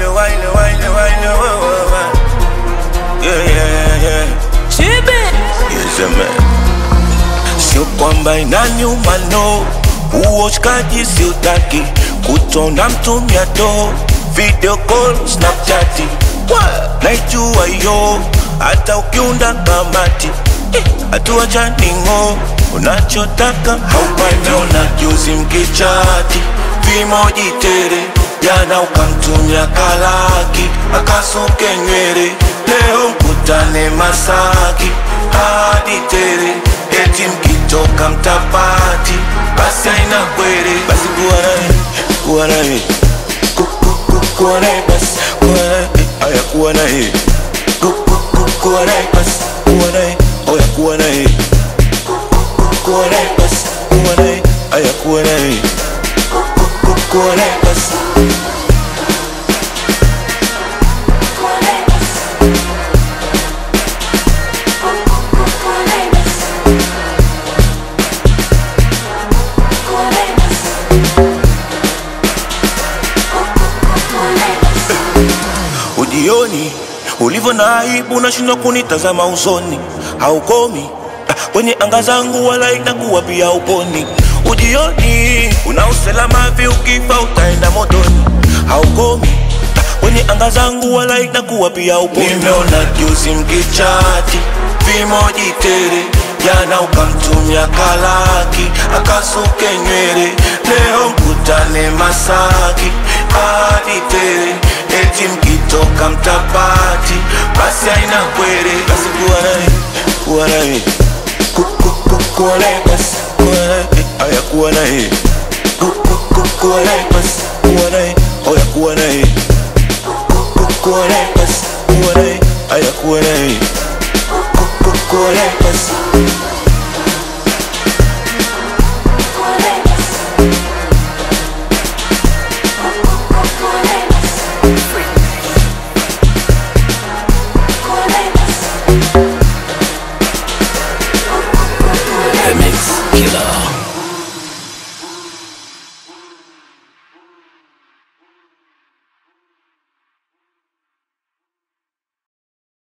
wine, wine, wine, wine, wine, wine. Yeah, yeah, yeah. Yes, man. Sio kwamba inaniuma no, uoshkaji siutaki, kutona mtumia do, video call, snapchat, naijua yo, hata ukiunda kamati hatua chaningo, unachotaka haupati. Ona juzi mkichati vimoji tere, jana ukamtumia kalaki akasuke nywele, leo mkutane Masaki hadi tere, eti mkitoka mtapati, basi haina kwere, basi kuwa naye, kuwa naye Ku- ku- ku- kuwa naye basi, kuwa naye, aya kuwa naye Ku- ku- ku- kuwa naye basi, kuwa naye, oya kuwa naye kuwa naye basi, kuwa naye, aya kuwa naye Ku- ku- kuwa naye basi ujioni ulivyo na aibu, unashindwa kunitazama usoni, haukomi ah, kwenye anga zangu, wala inakuwa pia uponi. Ujioni una usalama vi, ukifa utaenda motoni, haukomi ah, kwenye anga zangu, wala inakuwa pia uponi. Nimeona juzi mkichati vimoji tere, jana ukamtumia kalaki akasuke nywele, leo mkutane Masaki hadi tere eti mkitoka mtapati, basi haina kwere, basi kuwa naye, kuwa naye, Ku- ku- ku- kuwa naye basi, kuwa naye, aya kuwa naye, Ku- ku- ku- kuwa naye